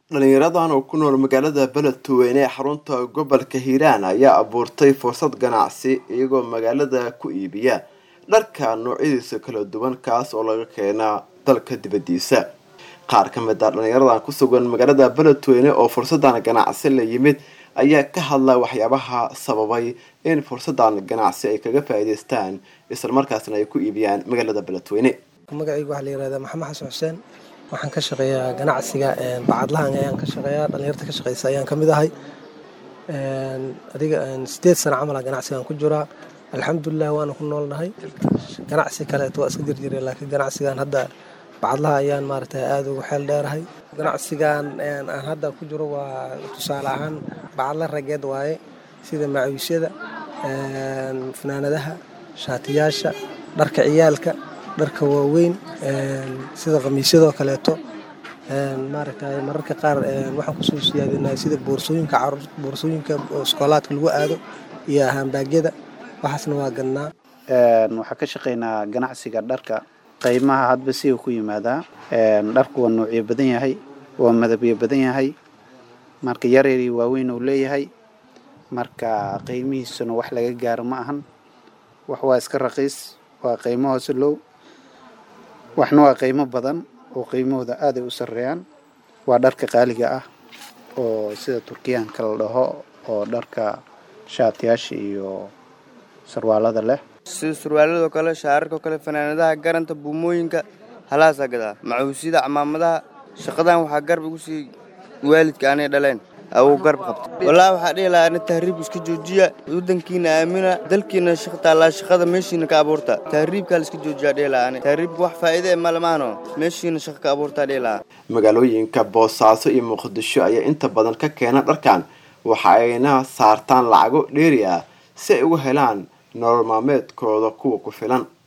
dhalinyaradan oo ku nool magaalada beledweyne ee xarunta gobolka hiiraan ayaa abuurtay fursad ganacsi iyagoo magaalada ku iibiya dharka noocyadiisa kala duwan kaas oo laga keenaa dalka dibadiisa qaar ka mid a dhalinyaradan ku sugan magaalada beledweyne oo fursadan ganacsi la yimid ayaa ka hadla waxyaabaha sababay in fursadan ganacsi ay kaga faa'iidaystaan islamarkaasna ay ku iibiyaan magaalada beledweyne magacayga waxaa la yihahdaa maxamed xasan xuseen waxaan ka shaqeeyaa ganacsiga bacadlahan ayaan ka shaqeeyaa dhalinyarta ka shaqeysa ayaan ka mid ahay adiga sideed sana camala ganacsigaan ku jiraa alxamdulilah waana ku noolnahay ganacsi kaleeto waa iska jirjira laakiin ganacsigan hadda bacadlaha ayaan maaragtay aada ugu xeel dheerahay ganacsigan aan hadda ku jiro waa tusaale ahaan bacadla rageed waaye sida macawiisyada fanaanadaha shaatiyaasha dharka ciyaalka dharka waaweyn sida khamiisyadoo kaleeto maaragtay mararka qaar waxaan kusoo siyaadinaa sida boorsooyinka caruur boorsooyinka iskoolaadka lagu aado iyo haambaagyada waxaasna waa gadnaa waxaan ka shaqeynaa ganacsiga dharka qiimaha hadba siga ku yimaadaa dharku waa noocyo badan yahay waa madabyo badan yahay marka yaryari waaweyn uu leeyahay marka qiimihiisuna wax laga gaaro ma ahan wax waa iska raqiis waa qiimo hoose low waxna waa qiimo badan oo qiimahooda aaday u sarreeyaan waa dharka qaaliga ah oo sida turkiyaanka la dhaho oo dharka shaatiyaasha iyo sarwaalada leh sida surwaaladoo kale shaararkao kale fanaanadaha garanta buumooyinka halaasaa gadaa macuusyada camaamadaha shaqadan waxaa garb igu sii waalidka aanay dhaleen awuu garb qabta wallaahi waxaa dhihi lahaa ana tahriib iska joojiya waddankiina aamina dalkiina shaqa taallaa shaqada meeshiina ka abuurta tahriibkaa la iska joojiyaa dhihi lahaa ani tahriibka wax faa'iide e malamaano meeshiina shaqa ka abuurtaa dhihi lahaa magaalooyinka boosaaso iyo muqdisho ayaa inta badan ka keena dharkan waxa ayna saartaan lacago dheeri ah si ay uga helaan nolol maalmeedkooda kuwa ku filan